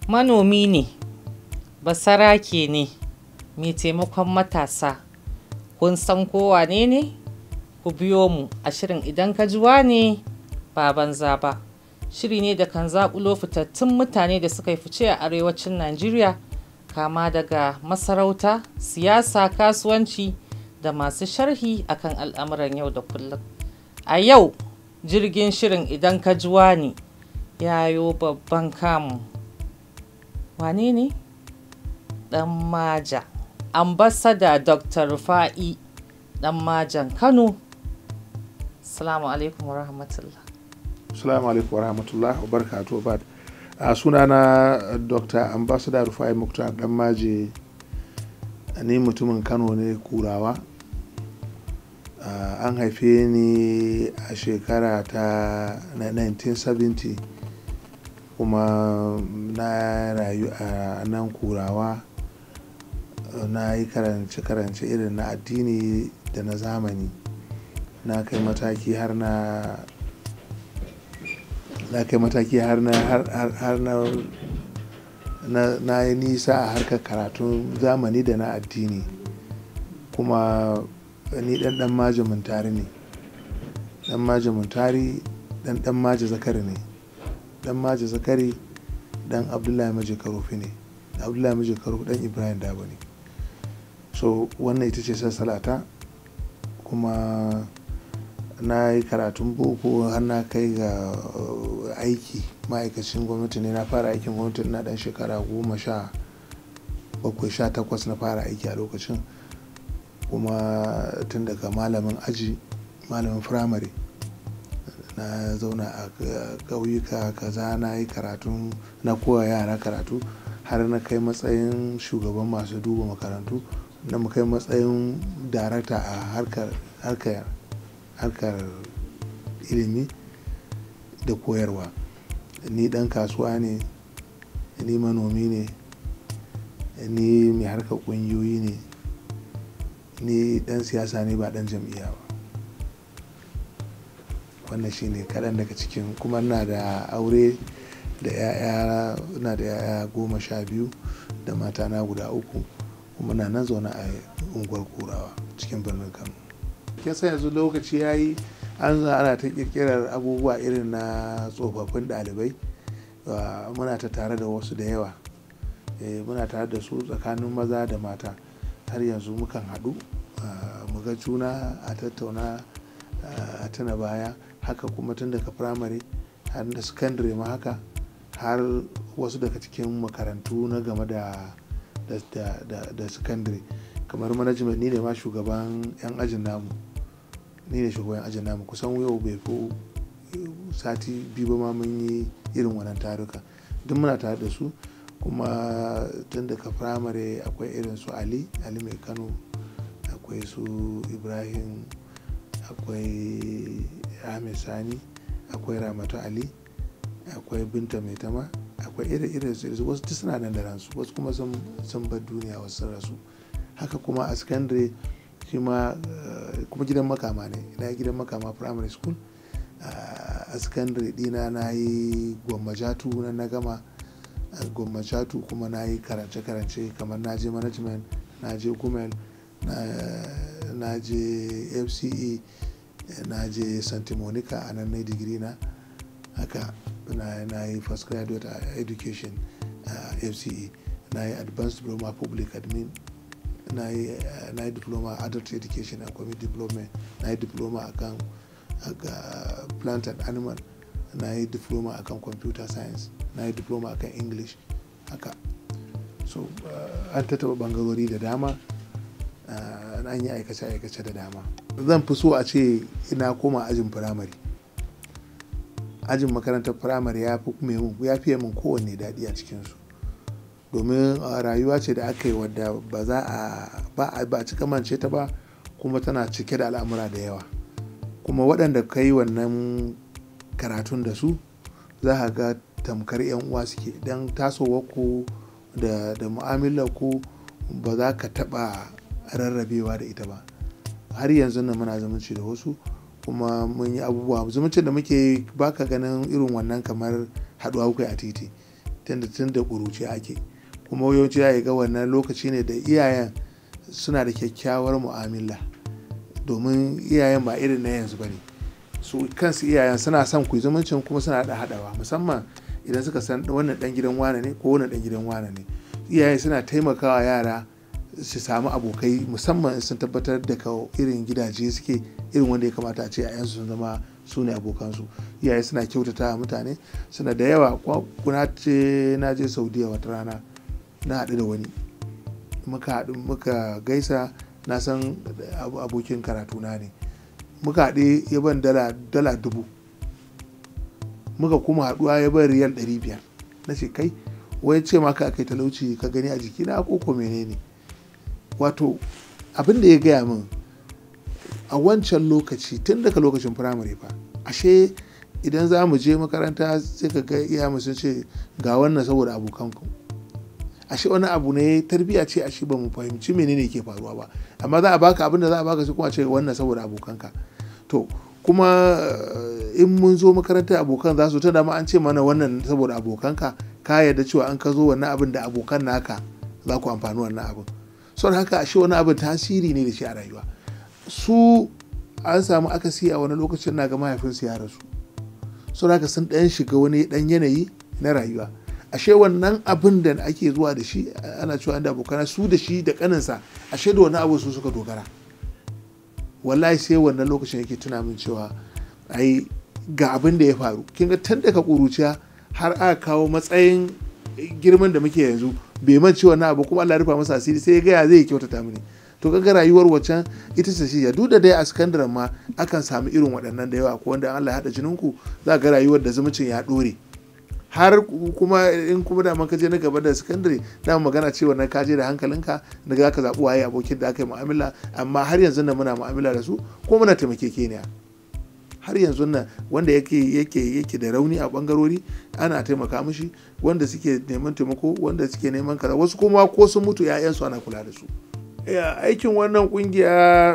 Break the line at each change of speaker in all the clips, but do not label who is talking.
manomi ne basarake ne mai taimakon matasa kun san kowa ne ne ku biyo mu a shirin idan ka juwa ne ba banza ba shiri ne da kan zaƙulo fitattun mutane da suka yi fice a arewacin najeriya kama daga masarauta siyasa kasuwanci da masu sharhi akan al'amuran yau da kullum a yau jirgin shirin idan ka juwa ne yayo babban kamu wane ne dan maja ambasada dr rufa'i dan majan kano salamu alaikum wa rahmatullah
Assalamu alaikum wa rahmatullah wa barakatuh bad a sunana dr ambassador rufai muktar dan maje ni mutumin kano ne kurawa an haife ni a shekara ta 1970 kuma na rayu a nan kurawa na yi karance-karance irin na addini da na zamani na kai mataki har na na kai mataki har na har na na yi nisa a harkar karatun zamani da na addini kuma ni dan dan maji muntari ne dan maji muntari dan dan maji zakari ne dan maji zakari dan abdullahi maji karofi ne abdullahi maji karofi dan ibrahim dabo ne so wannan ita ce sassalata kuma na yi karatun boko har na kai ga aiki ma'aikacin gwamnati ne na fara aikin gwamnati na dan shekara goma sha bakwai sha takwas na fara aiki a lokacin kuma tun daga malamin aji malamin firamare na zauna a ƙauyuka kaza na yi karatun na koya yara karatu har na kai matsayin shugaban masu duba makarantu na kai matsayin darakta a harkar harkar ilimi da koyarwa ni dan kasuwa ne ni manomi ne ni mai harkar ƙungiyoyi ne ni dan siyasa ne ba dan jam'iyya ba wannan shine kaɗan daga cikin kuma na da aure da ya'ya na da ya'ya goma sha biyu da mata na guda uku kuma na nan zaune a unguwar kurawa cikin birnin kano kin san yanzu lokaci ya yi an ana ta kirkirar abubuwa irin na tsofaffin ɗalibai muna ta tare da wasu da yawa muna tare da su tsakanin maza da mata har yanzu mukan haɗu mu ga juna a tattauna a tuna baya haka kuma tun daga firamare har da sakandare ma haka har wasu daga cikin makarantu na game da da sakandare kamar management ni ne ma shugaban 'yan ajin namu ni ne shugaban ajin namu kusan yau bai fi sati biyu ba ma mun yi irin wannan taruka duk muna tare da su kuma tun daga firamare akwai irin su ali ali mai kano akwai su ibrahim akwai ahmed sani akwai ramatu ali akwai binta mai tama akwai irin irin su wasu duk suna nan da ransu wasu kuma sun bar duniya wasu sun rasu haka kuma a secondary shi ma kuma gidan makama ne na gidan makama primary school a secondary dina na yi gwammajatu na na gama gwammajatu kuma na yi karance-karance kamar na je management na je gumel na je fce na je santa monica a nan na digiri na haka na yi first graduate education a fce na yi advanced diploma public admin na yi diploma adult education and community development na yi diploma akan plant and animal na yi diploma akan computer science na yi diploma akan english haka so an tattaba bangarori da dama an yi aikace-aikace da dama zan fi so a ce ina koma ajin firamare ajin makarantar firamare ya fiye min kowanne daɗi a cikinsu domin rayuwa ce da aka yi wadda ba za a ba a cika mance ta ba kuma tana cike da al'amura da yawa kuma waɗanda ka yi wannan karatun da su za ka ga tamkar 'yan uwa suke don tasowar ku da, da mu'amalar ku ba za ka taɓa rarrabewa da ita ba har yanzu nan muna zumunci da wasu kuma mun yi abubuwa zumuncin da muke baka ganin irin wannan kamar haɗuwa kai a titi tunda tun da ƙuruci ake kuma yawanci ya ga wannan lokaci ne da iyayen suna da kyakkyawar mu'amala domin iyayen ba irin na yanzu ba ne su kansu iyayen suna son ku zumuncin kuma suna da haɗawa musamman idan suka san wannan ɗan gidan wane ne ko wannan ɗan gidan wane ne iyaye suna taimakawa yara su samu abokai musamman sun tabbatar da ka irin gidaje suke irin wanda ya kamata a ce a sun zama su ne abokansu iyaye suna kyautata mutane suna da yawa kuna ce na je saudiya wata rana na haɗu da wani muka haɗu muka gaisa na san abokin karatuna ne muka haɗe ya ban dala dubu muka kuma haɗuwa ya ban riyal ɗari biyar na ce kai wai ce maka akai talauci ka gani a jikina ko ko menene wato abin da ya gaya min a wancan lokaci tun daga lokacin firamare fa ashe idan za mu je makaranta sai ka ga iya sun ce ga wannan saboda abokanku ashe wani abu ne tarbiya ce ashe ba mu fahimci menene ke faruwa ba amma za a baka abin da za a baka sai kuma ce wannan saboda abokanka to kuma in mun zo makaranta abokan za su ta dama an ce mana wannan saboda abokanka ka yarda cewa an ka zo wannan abin da abokan naka za ku amfani wannan abin son haka ashe wani abin tasiri ne da shi a rayuwa su an samu akasi a wani lokacin na ga mahaifinsu ya rasu son haka sun ɗan shiga wani ɗan yanayi na rayuwa ashe wannan abin da ake zuwa da shi ana cewa da abokana su da shi da kaninsa ashe da wani abu su suka dogara wallahi sai wannan lokacin yake tuna min cewa ai ga abin da ya faru kin ga tun daga kuruciya har aka kawo matsayin girman da muke yanzu bai man cewa na abu kuma Allah ya rufa masa asiri sai ya gaya zai kyautata mini to kaga rayuwar waccan ita ce shi ya duk da dai a sakandaren ma akan samu irin waɗannan da yawa ko wanda Allah ya haɗa jininku za ga rayuwar da zumuncin ya ɗore har kuma in kuma da ka je na gaba da sakandare na magana cewa na kaje da hankalinka da za ka zaɓi waye abokin da aka yi mu'amala amma har yanzu nan muna mu'amala da su ko muna taimakekeniya har yanzu nan wanda yake yake yake da rauni a bangarori ana taimaka mishi wanda suke neman taimako wanda suke neman kaza wasu kuma ko sun mutu 'ya'yansu ana kula da su aikin wannan kungiya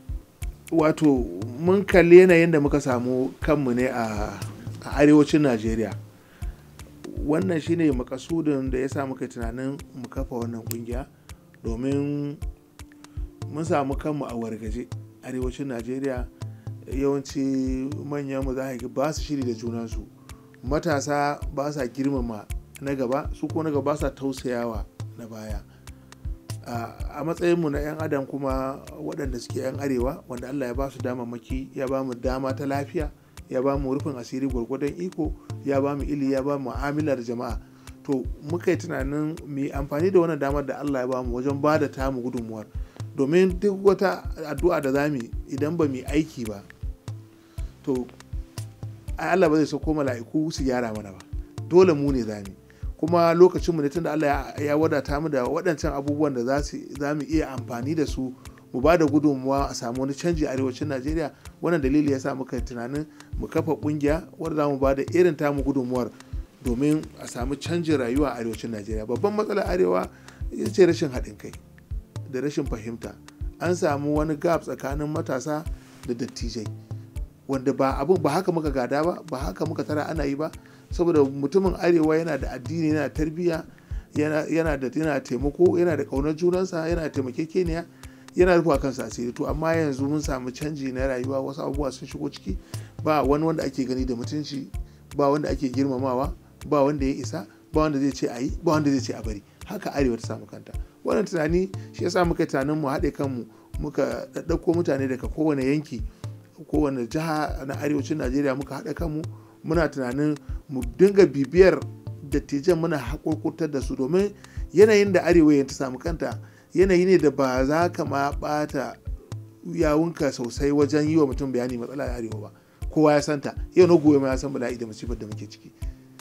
wato mun kalli yanayin da muka samu kanmu ne a arewacin najeriya wannan shine makasudin da ya sa muka tunanin mu kafa wannan kungiya domin mun samu kanmu a wargaje arewacin najeriya yawanci manyan mu za ba su shiri da junansu matasa ba sa girmama na gaba su ko na gaba sa tausayawa na baya a matsayinmu na 'yan adam kuma waɗanda suke 'yan arewa wanda allah ya ba su damammaki ya ba mu dama ta lafiya ya ba mu rufin asiri gwargwadon iko ya ba mu ili ya ba mu mu'amalar jama'a to muka yi tunanin mu amfani da wannan damar da allah ya ba mu wajen ba da tamu gudunmuwar domin duk wata addu'a da za mu idan ba mu aiki ba to allah ba zai sauko mala'iku su gyara mana ba dole mu ne za mu kuma lokacin mu ne tunda allah ya wadata mu da waɗancan abubuwan da za mu iya amfani da su mu ba da gudunmuwa a samu wani canji a arewacin najeriya wannan dalili ya sa muka tunanin mu kafa kungiya wadda za mu ba da irin tamu gudunmuwar domin a samu canjin rayuwa a arewacin najeriya babban matsalar arewa ita ce rashin haɗin kai da rashin fahimta an samu wani gap tsakanin matasa da dattijai wanda ba abin ba haka muka gada ba ba haka muka tara ana yi ba saboda mutumin arewa yana da addini yana tarbiyya yana da yana taimako yana da ƙaunar junansa yana da taimakekeniya yana rufa kansa asiri to amma yanzu mun samu canji na rayuwa wasu abubuwa sun shigo ciki ba wani wanda ake gani da mutunci ba wanda ake girmamawa ba wanda ya isa ba wanda zai ce a yi ba wanda zai ce a bari haka arewa ta samu kanta wannan tunani shi yasa muka tunanin mu haɗe kanmu muka ɗaɗɗauko mutane daga kowane yanki kowane jiha na arewacin najeriya muka haɗa kanmu muna tunanin mu dinga bibiyar dattijan muna haƙurƙurtar da su domin yanayin da arewa ta samu kanta yanayi ne da ba za ka ma ɓata yawunka sosai wajen yi wa mutum bayani matsala a arewa ba kowa ya santa yau na gobe ma ya san bala'i da masifar da muke ciki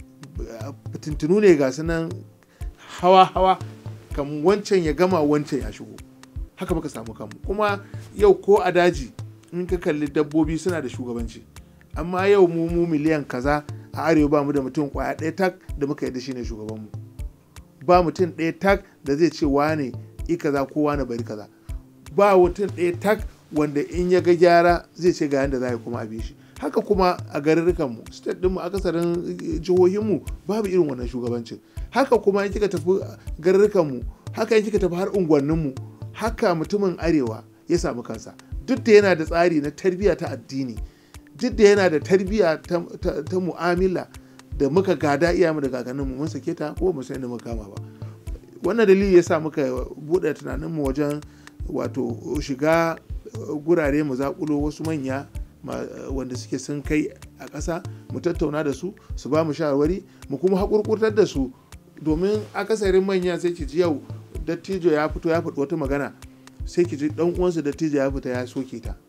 fitintunu ne ga nan hawa-hawa kan wancan ya gama wancan ya shigo haka muka samu kanmu kuma yau ko a daji in ka kalli dabbobi suna da shugabanci amma yau mu mu miliyan kaza a arewa ba mu da mutum kwaya ɗaya tak da muka yadda shine shugabanmu ba mutum ɗaya tak da zai ce wane i kaza ko wane bari kaza ba mutum ɗaya tak wanda in ya ga gyara zai ce ga yadda za a kuma abi shi haka kuma a garurrukanmu state ɗinmu akasarin jihohinmu babu irin wannan shugabancin haka kuma in kika tafi garurrukanmu haka in kika tafi har unguwanninmu haka mutumin arewa ya samu kansa duk da yana da tsari na tarbiyya ta addini duk da yana da tarbiyya ta, ta, ta mu'amala da muka gada iyamu da kakanninmu mun sake ta ko mu san da muka kama ba wannan dalili ya sa muka buɗe tunaninmu wajen wato shiga gurare mu zaƙulo wasu manya wanda suke sun kai a ƙasa mu tattauna da su su ba mu shawarwari mu kuma haƙurƙurtar da su domin akasarin manya sai ki ji yau dattijo ya fito ya faɗi wata magana sai ki ji ɗan uwansa dattijo ya fita ya soke ta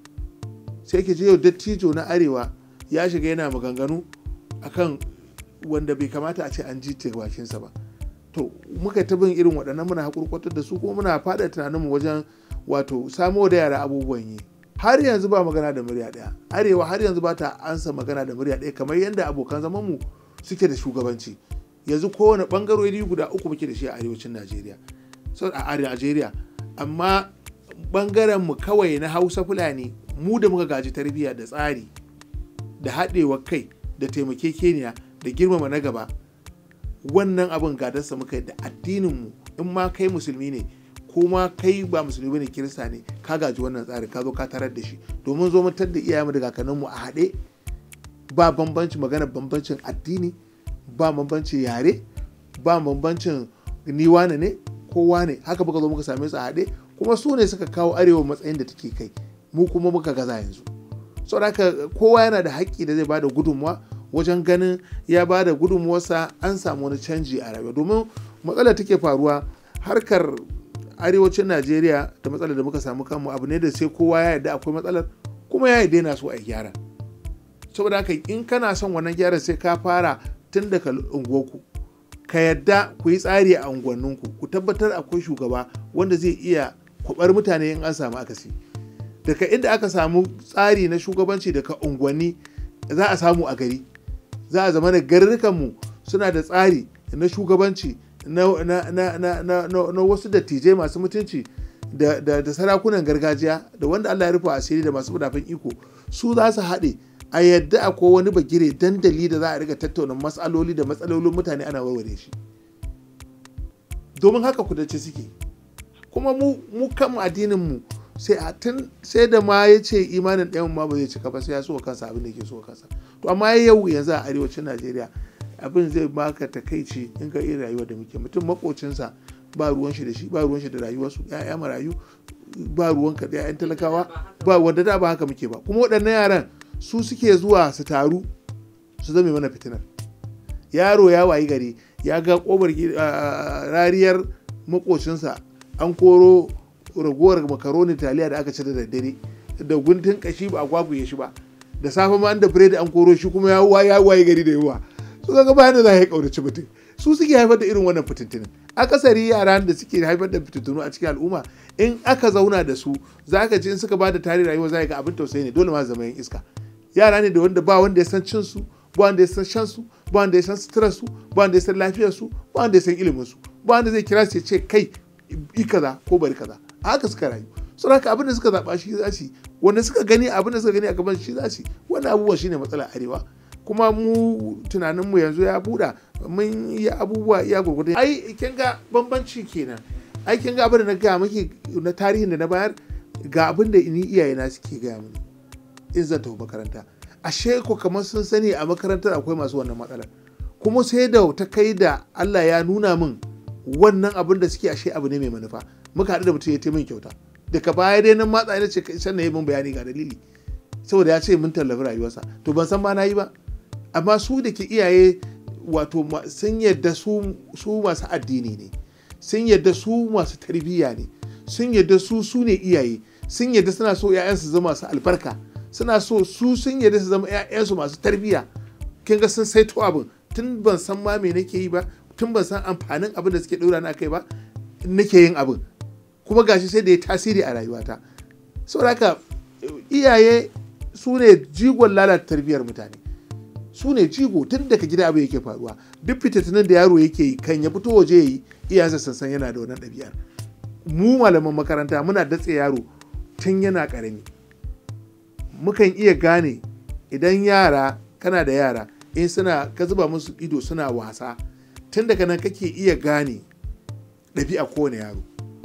sai ki ji yau dattijo na arewa ya shiga yana maganganu akan wanda bai kamata a ce an ji ta bakinsa ba to muka ta bin irin waɗannan muna haƙurƙurtar da su kuma muna faɗa tunaninmu wajen wato samo da yara abubuwan yi har yanzu ba magana da murya ɗaya arewa har yanzu ba ta ansa magana da murya ɗaya kamar yadda abokan zamanmu suke da shugabanci yanzu kowane ɓangarori guda uku muke da shi a arewacin najeriya a najeriya amma ɓangaren mu kawai na hausa fulani mu da muka gaji tarbiyya da tsari da haɗewa kai da taimakekeniya da girmama na gaba wannan abin gadarsa muka yi da addininmu in ma kai musulmi ne ko ma kai ba musulmi bane kirista ne ka gaji wannan tsarin ka zo ka tarar da shi domin zo mutar da iyayenmu da kakanninmu a haɗe ba bambanci magana bambancin addini ba bambancin yare ba bambancin ni wane ne ko wane haka muka zo muka same su a haɗe kuma su ne suka kawo arewa matsayin da take kai mu kuma muka gaza yanzu saboda haka kowa yana da haƙƙi da zai bada gudunmuwa wajen ganin ya bada gudunmuwarsa an samu wani canji a rayuwa domin matsalar take faruwa harkar arewacin najeriya da matsalar da muka samu kanmu abu ne da sai kowa ya yarda akwai matsalar kuma ya yarda yana so a gyara saboda haka in kana son wannan gyaran sai ka fara tun daga unguwarku ka yadda ku yi tsari a unguwanninku ku tabbatar akwai shugaba wanda zai iya kubar mutane in an samu akasi daga inda aka samu tsari na shugabanci daga unguwanni za a samu a gari za a zama da garurrukanmu suna da tsari na shugabanci na, na, na, na, na, na wasu dattijai masu mutunci da, da, da sarakunan gargajiya da wanda Allah ya rufe asiri da masu madafin iko su za su haɗe a yadda akwai wani bagire dandali da za a riga tattauna matsaloli da matsalolin mutane ana warware shi domin haka kudace suke kuma mu mu kan addinin mu sai a tun sai da ma ya ce imanin ɗayan ma ba zai cika ba sai ya so kansa abin da ke so kansa to amma yau yanzu a arewacin Najeriya abin zai baka takaici in ka irin rayuwar da muke mutum makocinsa ba ruwan shi da shi ba ruwan shi da rayuwarsu ya'ya marayu ba ruwan ka da ya'yan talakawa ba wanda da ba haka muke ba kuma waɗannan yaran su suke zuwa su taru su zame mana fitinar yaro ya wayi gari ya ga kobar rariyar makocinsa an koro ragowar makaroni taliya da aka ci da daddare da guntun kashi ba a kwakuye shi ba da safe ma da biredi an koro shi kuma ya wayi gari da yawa su ga bayan da za a yi kaunaci mutum su suke haifar da irin wannan fitintinin akasari yaran da suke haifar da fitintunu a cikin al'umma in aka zauna da su za ka ji in suka ba da tarihi rayuwa za ga abin tausayi ne dole ma zama yin iska yara ne da wanda ba wanda ya san cin su ba wanda ya san shan su ba wanda ya san suturar su ba wanda ya san lafiyar su ba wanda ya san ilimin su ba wanda zai kira su ya ce kai yi kaza ko bari kaza a haka suka rayu sun haka abin da suka zaba shi za su wanda suka gani abin da suka gani a gaban shi za su wannan abubuwan shine matsalar arewa kuma mu tunaninmu yanzu ya buɗa mun yi abubuwa iya gurgudu ai kin ga bambanci kenan ai kin ga abin da na gaya miki na tarihin da na bayar ga abin da ni iyayena suke gaya mini in zan tafi makaranta ashe ko kamar sun sani a makarantar akwai masu wannan matsalar kuma sai da ta kai da Allah ya nuna min wannan abin da suke ashe abu ne mai manufa muka haɗu da mutum ya min kyauta daga baya dai nan matsa ne ce sannan ya min bayani ga dalili saboda ya ce mun tallafi rayuwarsa to ban san ma na yi ba amma su da ke iyaye wato sun yadda su masu addini ne sun yadda su masu tarbiyya ne sun yadda su su ne iyaye sun yadda suna so 'ya'yansu zama masu albarka suna so su sun yadda su zama 'ya'yansu masu tarbiyya kin ga sun saito abin tun ban san ma me nake yi ba tun ban san amfanin abin da suke ɗora na kai ba nake yin abin kuma gashi sai da ya tasiri a rayuwata saboda haka iyaye su ne jigon lalata tarbiyyar mutane su ne jigo tun daga gida abu yake faruwa duk fitattun da yaro yake yi kan ya fito waje yi iyayensa sansan yana da wannan ɗabi'ar mu malaman makaranta muna datse yaro tun yana ƙarami mukan iya gane idan yara kana da yara in suna ka zuba musu ido suna wasa tun daga nan kake iya gane ɗabi'a kowane yaro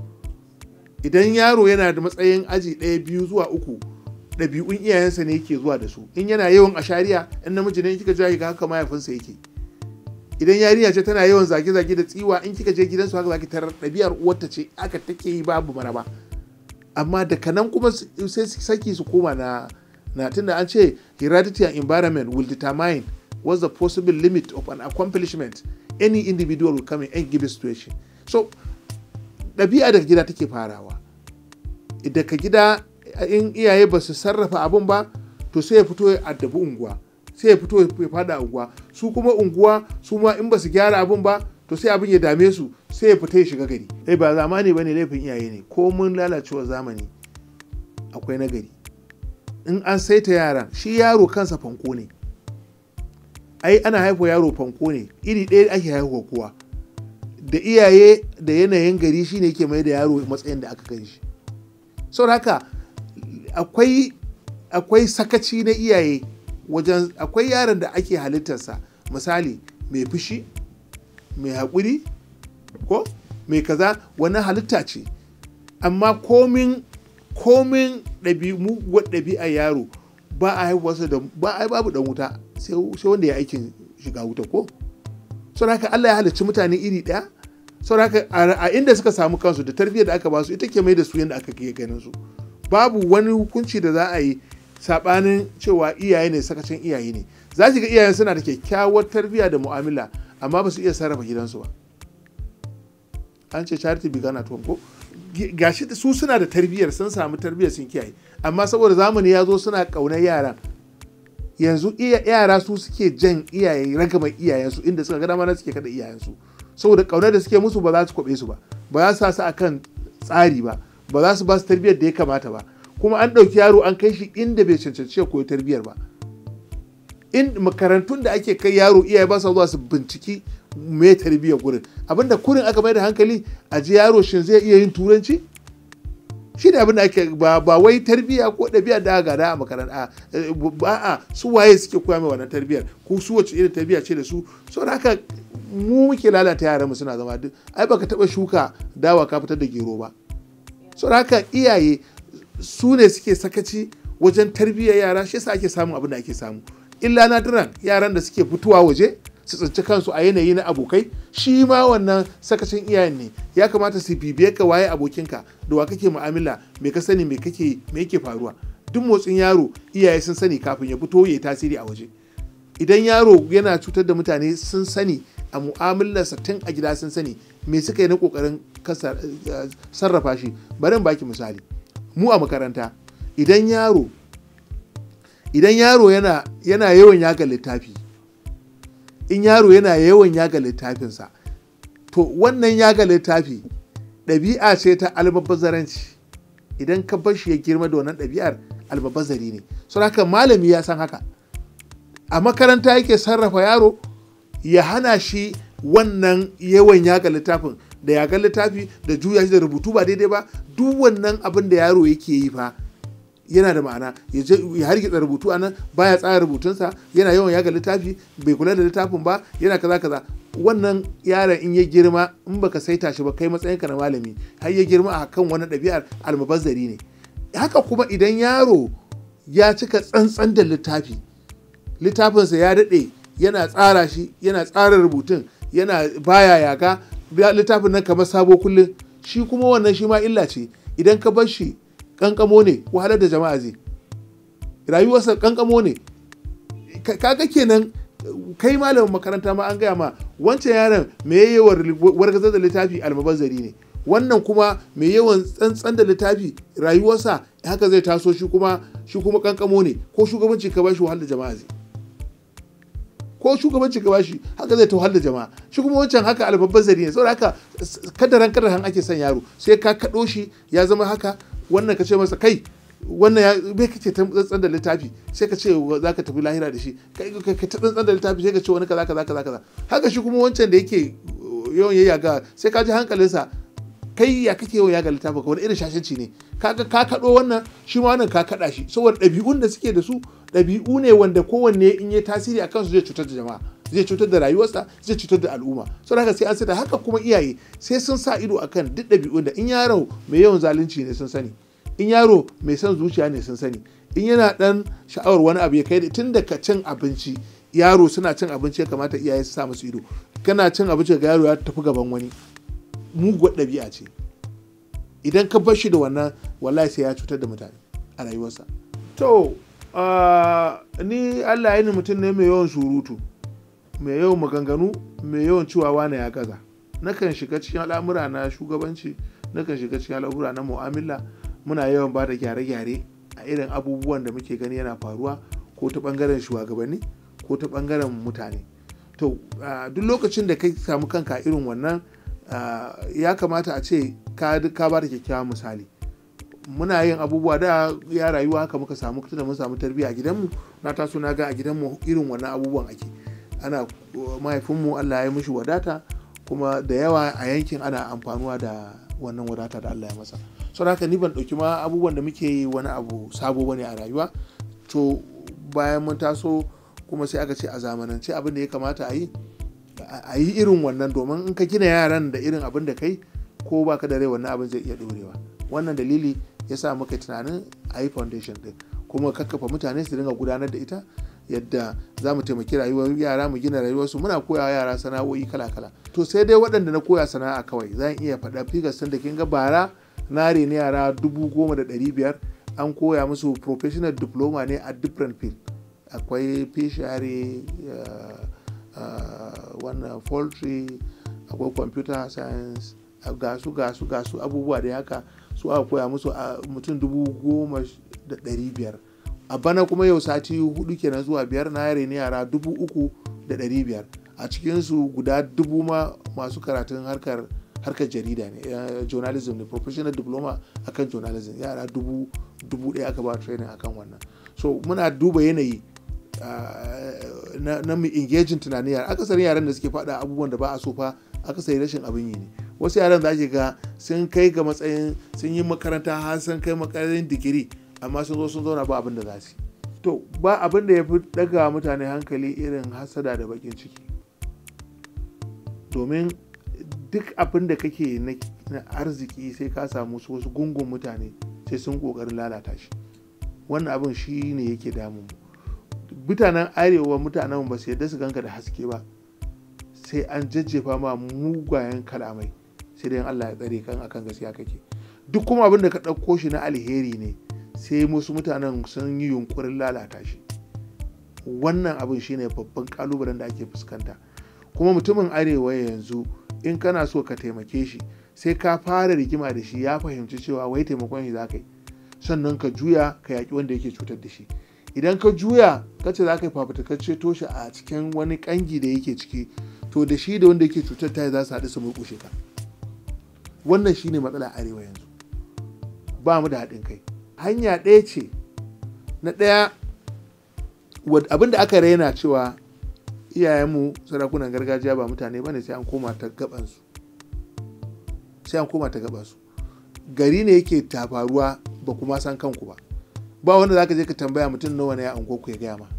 idan yaro yana da matsayin aji ɗaya biyu zuwa uku ɗabi'un iyayensa ne yake zuwa da su in yana yawan ashariya in namiji ne kika ji ga haka mahaifinsa yake idan yarinya ce tana yawan zage-zage da tsiwa in kika je gidansu haka zaki tarar ɗabi'ar uwarta ce aka take yi babu maraba amma daga nan kuma sai saki su koma na na tunda an ce heredity and environment will determine what's the possible limit of an accomplishment any individual will come in any given situation so ɗabi'a daga gida take farawa daga gida in iyaye ba su sarrafa abun ba to sai ya fito ya addabi unguwa sai ya fito ya fada unguwa su kuma unguwa su ma in ba su gyara abun ba to sai abin ya dame su sai ya fita ya shiga gari eh ba zamani bane laifin iyaye ne ko mun lalacewa zamani akwai nagari in an saita yaran shi yaro kansa fanko ne ai ana haifa yaro fanko ne iri ɗaya ake haihuwa kowa da iyaye da yanayin gari shine ke mai da yaro matsayin da aka kai shi saboda haka akwai akwai sakaci na iyaye wajen akwai yaron da ake halittarsa misali mai fushi mai haƙuri ko mai kaza wani halitta ce amma komin komin ɗabi'a yaro ba a haihuwarsa da ba a babu dan wuta sai wanda ya aikin shiga wuta ko saboda haka Allah ya halicci mutane iri ɗaya saboda haka a inda suka samu kansu da tarbiyyar da aka ba su ita ke mai da su yadda aka ke ganin su babu wani hukunci da za a yi sabanin cewa iyaye ne sakacin iyaye ne za ki ga iyayen suna da kyakkyawar tarbiyya da mu'amala amma ba su iya sarrafa gidansu ba an ce charity began at home ko gashi su suna da tarbiyyar sun samu tarbiyyar sun kiyaye amma saboda zamani ya zo suna ƙaunar yaran yanzu yara su suke jan iyaye ragama iyayensu inda suka ga dama na suke kada iyayensu saboda ƙaunar da suke musu ba za su kwabe su ba ba za su sa su akan tsari ba ba za su ba su tarbiyyar da ya kamata ba kuma an ɗauki yaro an kai shi inda bai cancanci ya koyi tarbiyyar ba in makarantun da ake kai yaro iyaye ba sa zuwa su binciki me tarbiyyar gurin abinda kurin aka mai da hankali a ji yaro shin zai iya yin turanci shi ne abinda ake ba, ba wai tarbiyya ko ɗabi'a da aka gada a makaranta ba a su waye suke koya mai wannan tarbiyyar ko su wace irin tarbiyya ce da su saboda haka mu muke lalata yaran mu suna zama duk ai baka taba shuka dawa ka fitar da gero ba saboda haka iyaye su ne suke sakaci wajen tarbiyyar yara shi yasa ake samun abin da ake samu illa nadiran yaran da suke fitowa waje su tsinci kansu a yanayi na abokai shi ma wannan sakacin iyayen ne ya kamata su bibiye ka waye abokinka da wa kake mu'amala me ka sani me kake me yake faruwa duk motsin yaro iyaye sun sani kafin ya fito ya tasiri a waje idan yaro yana cutar da mutane sun sani a mu'amalarsa tun a gida sun sani me suka yi na kokarin sarrafa shi bari in baki misali mu a makaranta idan yaro idan yaro yana yana yawan yaga littafi in yaro yana yawan yaga littafinsa to wannan yaga littafi ɗabi'a ce ta albabazaranci idan ka bar shi ya girma da wannan ɗabi'ar albabazari ne sau haka malami ya san haka a makaranta yake sarrafa yaro ya hana shi wannan yawan yaga littafin da yaga littafi da juya shi da rubutu ba daidai ba duk wannan abin da yaro yake yi fa yana da ma'ana ya hargitsa rubutu a nan baya tsara rubutunsa yana yawan yaga littafi bai kula da littafin ba yana kaza kaza wannan yaron in ya girma in baka saita shi ba kai matsayinka na malami har ya girma a kan wani ɗabi'ar almubazzari ne haka kuma idan yaro ya cika tsantsan da littafi littafinsa ya daɗe yana tsara shi yana tsara rubutun yana baya yaga littafin nan kamar sabo kullum shi kuma wannan shi ma illa ce idan ka bar shi kankamo ne wahalar da jama'a zai rayuwarsa kankamo ne kaga kenan kai malamin makaranta ma an gaya ma wancan yaron mai yawan wargazar da littafi almabazzari ne wannan kuma mai yawan tsantsan da littafi rayuwarsa haka zai taso shi kuma shi kuma kankamo ne ko shugabanci ka bashi wahalar jama'a zai ko shugabanci ka bashi haka zai tauhar da jama'a shi kuma wancan haka albabbazari ne saboda haka kadaran kadaran ake son yaro sai ka kaɗo shi ya zama haka wannan ka ce masa kai wannan ya bai kace ta tsantsan da littafi sai ka ce za ka tafi lahira da shi kai ka ta tsantsan da littafi sai ka ce wani kaza kaza kaza kaza haka shi kuma wancan da yake yawan yayya ga sai ka ji hankalinsa kai ya kake yawan yaga littafi ka wani irin shashanci ne kaga ka kaɗo wannan shi ma wannan ka kaɗa shi saboda ɗabi'un da suke da su ɗabi'u ne wanda kowanne in yi tasiri a kansu zai cutar da jama'a zai cutar da rayuwarsa zai cutar da al'umma so haka sai an sata haka kuma iyaye sai sun sa ido akan duk ɗabi'un da in yaro mai yawan zalunci ne sun sani in yaro mai son zuciya ne sun sani in yana dan sha'awar wani abu ya kai tun daga cin abinci yaro suna cin abinci ya kamata iyaye su sa musu ido kana cin abinci ga yaro ya tafi gaban wani muguwar ɗabi'a ce idan ka bar shi da wannan wallahi sai ya cutar da mutane a rayuwarsa to ni allah ya ni mutum ne mai yawan surutu mai yawan maganganu mai yawan cewa wane ya gaza nakan shiga cikin al'amura na shugabanci nakan shiga cikin al'amura na mu'amala muna yawan ba da gyare-gyare a irin abubuwan da muke gani yana faruwa ko ta bangaren shugabanni ko ta bangaren mutane to duk lokacin da ka samu kanka irin wannan ya kamata a ce ka ba da kyakkyawan misali muna yin abubuwa da ya rayuwa haka muka samu tunda mun samu tarbiyya a gidanmu na taso na ga a gidanmu irin wannan abubuwan ake ana mahaifinmu Allah ya mishi wadata kuma da yawa a yankin ana amfanuwa da wannan wadata da Allah ya masa sau haka ni ban ɗauki ma abubuwan da muke yi wani abu sabo bane a rayuwa to bayan mun taso kuma sai aka ce a zamanance abin da ya kamata a yi a yi irin wannan domin in ka gina yaran da irin abin da kai ko baka da rai wannan abin zai iya ɗorewa wannan dalili ya sa muka tunanin a yi foundation ɗin kuma kakkafa mutane su dinga gudanar da ita yadda za mu taimaki rayuwar yara mu gina rayuwarsu muna koya yara sana'o'i kala-kala to sai dai waɗanda na koya sana'a kawai zan iya faɗa figas da kin ga bara na reni yara dubu goma da ɗari biyar an koya musu professional diploma ne a different field akwai fishery wannan poultry akwai computer science gasu gasu gasu abubuwa da haka su aka koya musu a mutum dubu goma da ɗari biyar a bana kuma yau sati hudu kenan zuwa biyar na yare ne yara dubu uku da ɗari biyar a cikinsu guda dubu ma masu karatun harkar harkar jarida ne journalism ne professional diploma akan journalism yara dubu dubu ɗaya aka ba training akan wannan so muna duba yanayi na mu engaging tunanin yara akasarin yaran da suke faɗa abubuwan da ba a so fa akasari rashin abin yi ne wasu yaran za ga sun kai ga matsayin sun yi makaranta har sun kai makarantar digiri amma sun zo sun zauna ba abin da za su to ba abin da ya fi daga mutane hankali irin hasada da bakin ciki domin duk abin da kake na arziki sai ka samu wasu gungun mutane sai sun kokarin lalata shi wannan abin shi ne yake damun mutanen arewa mutanen ba su yadda su ganka da haske ba sai an jajjefa ma mugayen kalamai sai dai Allah ya tsare kan akan gaskiya kake duk kuma abin da ka ɗauko shi na alheri ne sai musu mutanen sun yi yunkurin lalata shi wannan abin shine babban kalubalen da ake fuskanta kuma mutumin arewa yanzu in kana so ka taimake shi sai ka fara rigima da shi ya fahimci cewa wai taimakon shi za ka yi sannan ka juya ka yaƙi wanda yake cutar da shi idan ka juya ka ce za ka yi fafutukar ceto shi a cikin wani kangi da yake ciki to da shi da wanda yake cutar ta za su haɗu su murƙushe ka wannan shine matsala arewa yanzu ba mu da haɗin kai hanya ɗaya ce na ɗaya abin da aka raina cewa iyayenmu sarakunan gargajiya ba mutane ba ne sai an koma ta gabansu sai an koma ta gabansu gari ne yake tafaruwa ba kuma san kanku ba ba wanda zaka je ka tambaya mutum nawa ne a unguwarku ya gaya ma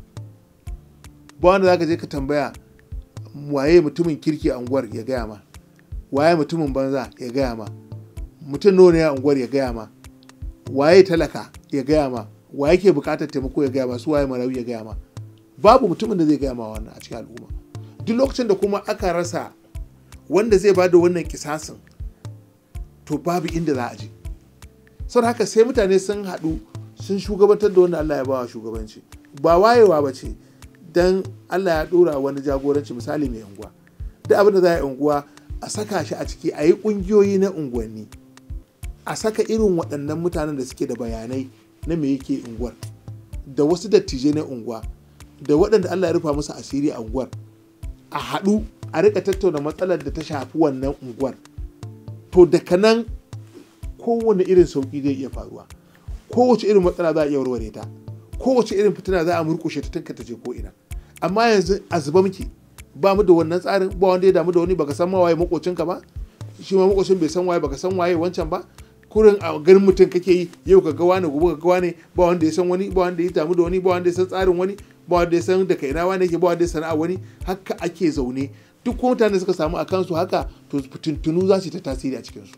ba wanda zaka je ka tambaya waye mutumin kirki a unguwar ya gaya ma waye mutumin banza ya gaya ma mutum nawa ne a unguwar ya gaya ma waye talaka ya gaya ma waye ke bukatar taimako ya gaya ma su waye marayu ya gaya ma babu mutumin da zai gaya ma wannan a cikin al'umma duk lokacin da kuma aka rasa wanda zai bada wannan kisasin to babu inda za a je sau haka sai mutane sun haɗu sun shugabantar da wanda Allah ya bawa shugabanci ba wayewa ba ce don Allah ya ɗora wani jagoranci misali mai unguwa duk abin da za a yi unguwa a saka shi a ciki a yi ƙungiyoyi na unguwanni a saka irin waɗannan mutanen da suke da bayanai na me yake unguwar da wasu dattijai na unguwa da waɗanda Allah ya rufa musu asiri a unguwar a haɗu a rika tattauna matsalar da ta shafi wannan unguwar to daga nan kowane irin sauƙi zai iya faruwa kowace irin matsala za a iya warware ta kowace irin fitina za a murkushe ta tunka ta je ko ina amma yanzu a zuba muke ba mu da wannan tsarin ba wanda ya damu da wani baka san ma waye makocinka ba shi ma makocin bai san waye baka san waye wancan ba kurin a ganin mutum kake yi yau ka ga wani gobe ka ga wani ba wanda ya san wani ba wanda ya damu da wani ba wanda ya san tsarin wani ba wanda ya san da kai na wani yake ba wanda ya sana'a wani haka ake zaune duk kuma mutane suka samu a kansu haka to fitintunu za su ta tasiri a cikinsu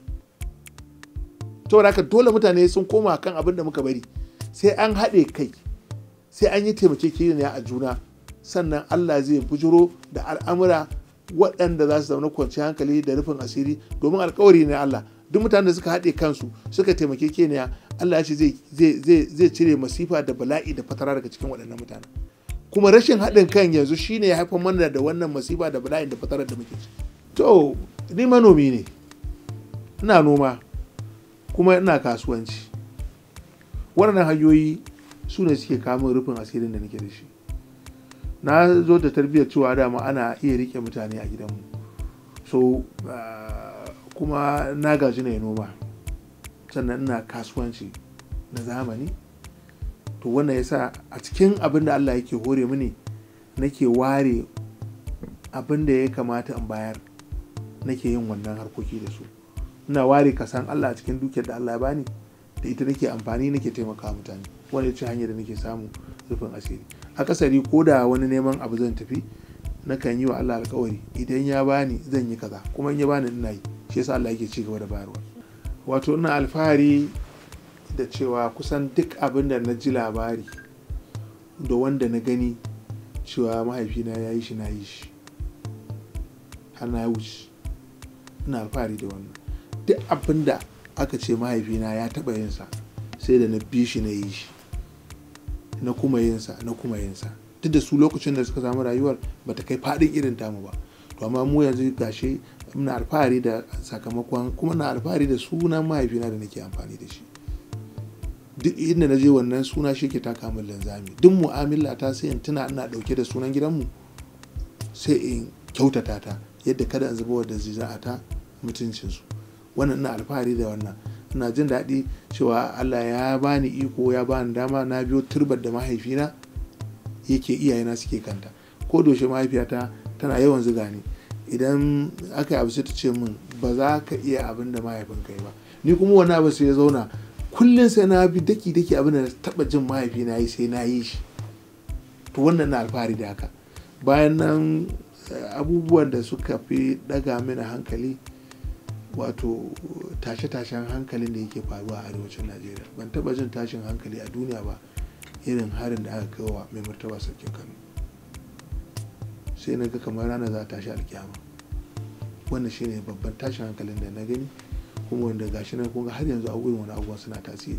saboda haka dole mutane sun koma kan abin da muka bari sai an haɗe kai sai an yi taimakekeniya a juna sannan Allah zai bujuro da al'amura waɗanda za su zauna kwanci hankali da rufin asiri domin alkawari ne Allah duk mutanen da suka haɗe kansu suka taimake keniya Allah ya ce zai cire masifa da bala'i da fatara daga cikin waɗannan mutanen kuma rashin haɗin kan yanzu shine ya haifar mana da wannan masifa da bala'i da fatarar da muke ci to ni manomi ne ina noma kuma ina kasuwanci waɗannan hanyoyi su ne suke kamun rufin asirin da nake da shi na zo da tarbiyyar cewa dama ana iya rike mutane a gidanmu so kuma na gaji na noma sannan ina kasuwanci na zamani to wannan yasa a cikin abin da Allah yake hore mini nake ware abin da ya kamata in bayar nake yin wannan harkoki da su ina ware kasan Allah a cikin dukiyar da Allah ya bani da ita nake amfani nake taimaka mutane wani ce hanyar da nake samu rufin asiri akasari ko da wani neman abu zan tafi nakan yi wa Allah alkawari idan ya bani zan yi kaza kuma in ya bani ina yi shi yasa Allah yake ci gaba da bayarwa wato ina alfahari da cewa kusan duk abin da na ji labari da wanda na gani cewa mahaifina ya yi shi na yi shi har na wuce ina alfahari da wannan duk abin da aka ce mahaifina ya taɓa yinsa sai da na bi shi na yi shi na kuma yinsa na kuma yinsa duk da su lokacin da suka samu rayuwar bata kai faɗin irin tamu ba to amma mu yanzu gashi muna alfahari da sakamakon kuma na alfahari da sunan mahaifina da nake amfani da shi duk inda na je wannan suna shi ke taka min linzami duk mu'amala ta sai in tuna ina dauke da sunan gidanmu sai in kyautata ta yadda kada in zuba da ziza'ata mutuncinsu wannan ina alfahari da wannan ina jin daɗi cewa Allah ya bani iko ya bani dama na biyo turbar da mahaifina yake iyayena suke kanta ko doshe mahaifiyata tana yawan ziga ni idan aka yi abu sai ta ce min ba za ka iya abin da mahaifinka yi ba ni kuma wani abu sai ya zauna kullum sai na bi daki daki abin da na taba jin mahaifina yi sai na yi shi to wannan na alfahari da haka bayan nan abubuwan da suka fi daga mini hankali wato tashe-tashen hankalin da yake faruwa a arewacin najeriya ban taba jin tashin hankali a duniya ba irin harin da aka kai wa mai martaba sarkin kano sai na ga kamar rana za a tashi alkiyama wannan shine babban tashin hankalin da na gani kuma wanda gashi nan kunga har yanzu abubuwan wani abubuwan suna tasiri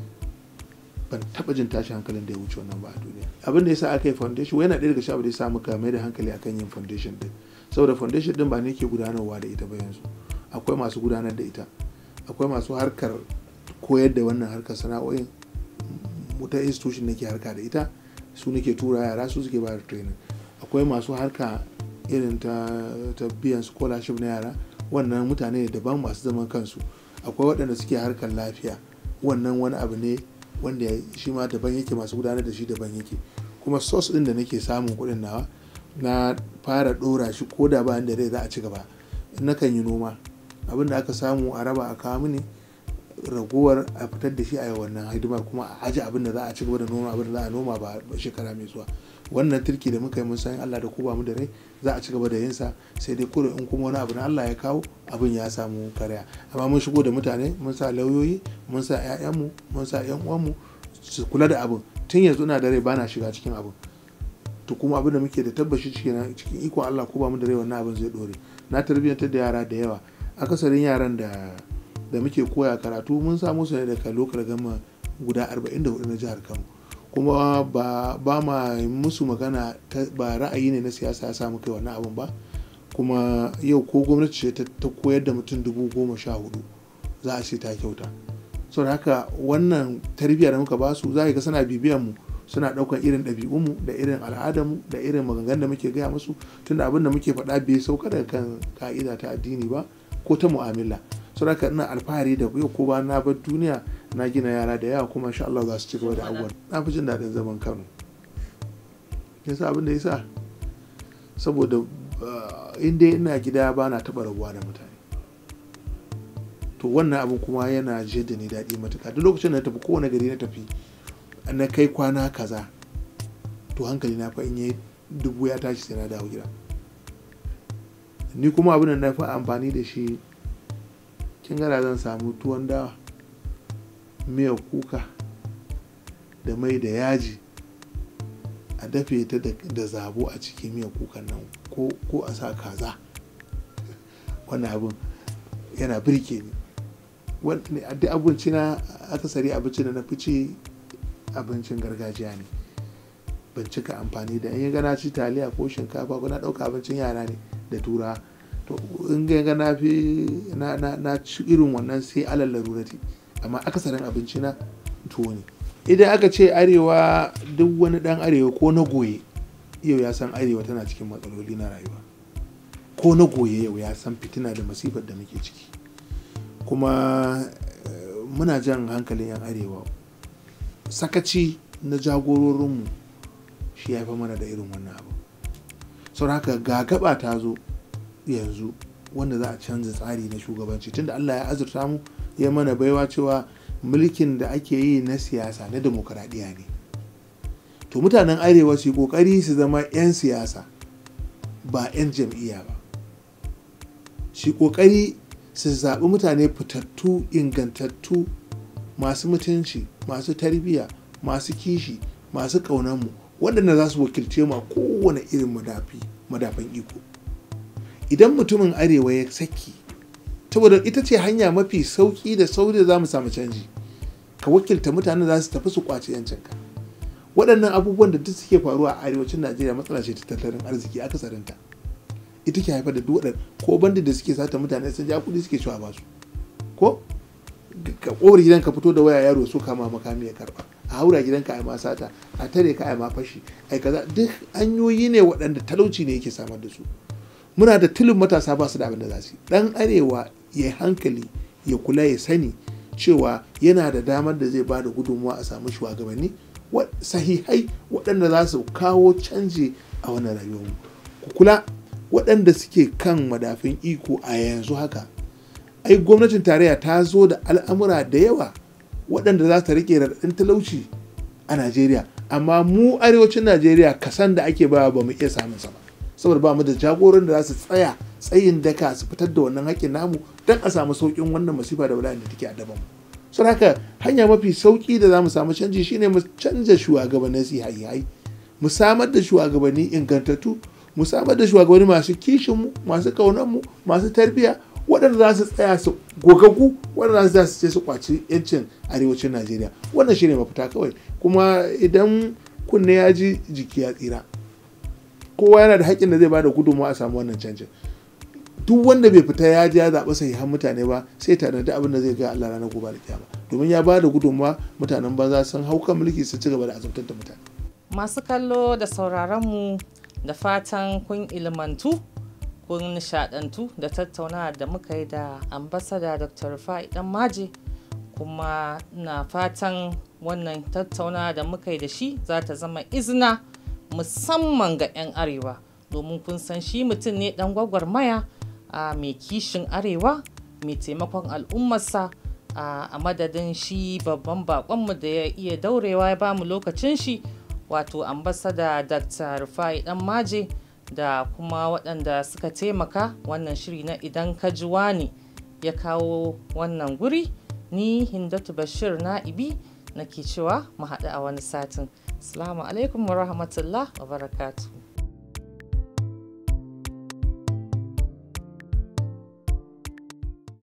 ban taba jin tashin hankalin da ya wuce wannan ba a duniya abin da yasa aka yi foundation yana ɗaya daga shabu da ya sa muka mai da hankali akan yin foundation din saboda foundation din ba ne ke gudanarwa da ita ba yanzu akwai masu gudanar da ita akwai masu harkar koyar da wannan harkar sana'o'in wata institution nake harka da ita su nake tura yara su suke ba da training akwai masu harka irin ta, ta biyan scholarship na yara wannan mutane daban masu zaman kansu akwai waɗanda suke harkar lafiya wannan wani abu ne wanda shi ma daban yake masu gudanar da shi daban yake kuma source ɗin da nake samun kuɗin nawa na fara ɗora shi ko da bayan da rai za a ci gaba nakan yi noma abin da aka samu a raba a kawo mini ragowar a fitar da shi a wannan hidimar kuma a aji abin da za a ci gaba da noma abin da za a noma ba shekara mai zuwa wannan turki da muka yi mun san Allah da ku ba mu da rai za a ci gaba da yin sa sai dai kurin in kuma wani abu na Allah ya kawo abin ya samu karya amma mun shigo da mutane mun sa lauyoyi mun sa ƴaƴanmu mun sa ƴan uwanmu su kula da abin tun yanzu ina da rai bana shiga cikin abin to kuma abin da muke da tabbashi cikin cikin ikon Allah ko ba mu da rai wannan abin zai dore na tarbiyyantar da yara da yawa akasarin yaran da da muke koya karatu mun samu su ne daga lokal gama guda 44 na jihar Kano kuma ba ba ma musu magana ba ra'ayi ne na siyasa ya samu kai wannan abin ba kuma yau ko gwamnati ce ta koyar da mutum dubu goma sha hudu za a ce ta kyauta saboda haka wannan tarbiyya da muka ba su za ga suna bibiyan mu suna daukan irin ɗabi'unmu da irin al'adarmu da irin maganganun da muke gaya musu tunda abin da muke faɗa bai sauka daga kan ka'ida ta addini ba ko ta mu'amala saboda haka ina alfahari da yau ko ba na bar duniya na gina yara da yawa kuma insha Allah za su ci gaba da abubuwan na fi jin daɗin zaman Kano yasa abin da yasa saboda in dai ina gida ba na taɓa rabuwa da mutane to wannan abin kuma yana jiyar da ni daɗi matuƙa duk lokacin da na tafi kowane gari na tafi na kai kwana kaza to hankali na fa in yi dubu ya tashi sai na dawo gida ni kuma abin da na fi amfani da shi kin gara zan samu tuwon dawa miyar kuka da mai da yaji a dafe ta da zabo a cikin miyar kukan nan ko a sa kaza wannan abin yana birke ni duk abinci na akasari abinci da na fice abincin gargajiya ne ban cika amfani da in gana ci taliya ko shinkafa ko na ɗauka abincin yara ne da tura to in ga na fi na ci irin wannan sai alal larurati amma akasarin abinci na tuwo ne idan aka ce arewa duk wani dan arewa ko na goye yau ya san arewa tana cikin matsaloli na rayuwa ko na goye yau ya san fitina da masifar da muke ciki kuma muna jan hankalin yan arewa sakaci na jagororinmu shi ya fi mana da irin wannan abu sau haka ga gaba ta zo yanzu wanda za a canza tsari na shugabanci tunda allah ya azurta mu ya mana baiwa cewa mulkin da ake yi na siyasa na demokuraɗiyya ne to mutanen arewa su yi ƙoƙari su zama 'yan siyasa ba 'yan jam'iyya ba shi ƙoƙari su zaɓi mutane fitattu ingantattu masu mutunci masu tarbiyya masu kishi masu ƙaunanmu waɗanda za su wakilce mu a kowane irin madafan iko idan mutumin arewa ya saki saboda ita ce hanya mafi sauki da sauri da za mu samu canji ka wakilta mutanen za su tafi su kwace yancinka waɗannan abubuwan da duk suke faruwa a arewacin najeriya matsala ce ta tattalin arziki akasarinta ita ke haifar da duk ko bandit da suke sata mutane sun ja kuɗi suke cewa ba su ko ka ƙofar gidan ka fito da waya yaro so kama makami ya karba a haura gidanka a ma sata a tare ka a ma fashi ai kaza duk hanyoyi ne waɗanda talauci ne yake samar da su muna da tilin matasa ba su da abin da za su yi dan arewa ya hankali ya kula ya sani cewa yana da damar da zai ba da gudunmuwa a samu shugabanni sahihai waɗanda za su kawo canji a wannan rayuwar ku kula waɗanda suke kan madafin iko a yanzu haka ai gwamnatin tarayya ta zo da al'amura da yawa waɗanda za ta rike raɗaɗin talauci a najeriya amma mu arewacin najeriya kasan da ake bawa ba mu iya samun sa ba saboda ba mu da jagoran da za su tsaya tsayin daka su fitar da wannan haƙƙin namu don a samu sauƙin wannan masifa da bala'in da take a daban sun haka hanya mafi sauƙi da za mu samu canji shine mu canza shugabannin sihai mu samar da shugabanni ingantattu mu samar da shugabanni masu kishinmu masu ƙaunanmu masu tarbiyya waɗanda za su tsaya su gogagu waɗanda za su ce su kwaci yancin arewacin najeriya wannan shine mafita kawai kuma idan kunne ya ji jiki ya tsira kowa yana da haƙƙin da zai bada gudunmawa a samu wannan canjin duk wanda bai fita ya ji ya zaɓi sahihan mutane ba sai tanadi abin da zai ga Allah ranar gobe da kiyama domin ya bada gudunmawa mutanen banza sun hau kan mulki su ci gaba da azabtar da mutane
masu kallo da sauraron mu da fatan kun ilmantu kun nishadantu da tattaunawa da muka yi da ambasada dr rufai dan maje kuma na fatan wannan tattaunawa da muka yi da shi za ta zama izina musamman ga 'yan arewa domin kun san shi mutum ne dan gwagwarmaya a mai kishin arewa mai taimakon al'ummarsa a madadin shi babban bakonmu da ya iya daurewa ya bamu lokacin shi wato ambasada dr rufai dan maje da kuma waɗanda suka taimaka wannan shiri na idan ka ji wani ya kawo wannan guri ni hindatu bashir na'ibi nake cewa mu haɗu a wani satin Assalamu alaikum wa rahmatullah wa barakatuh.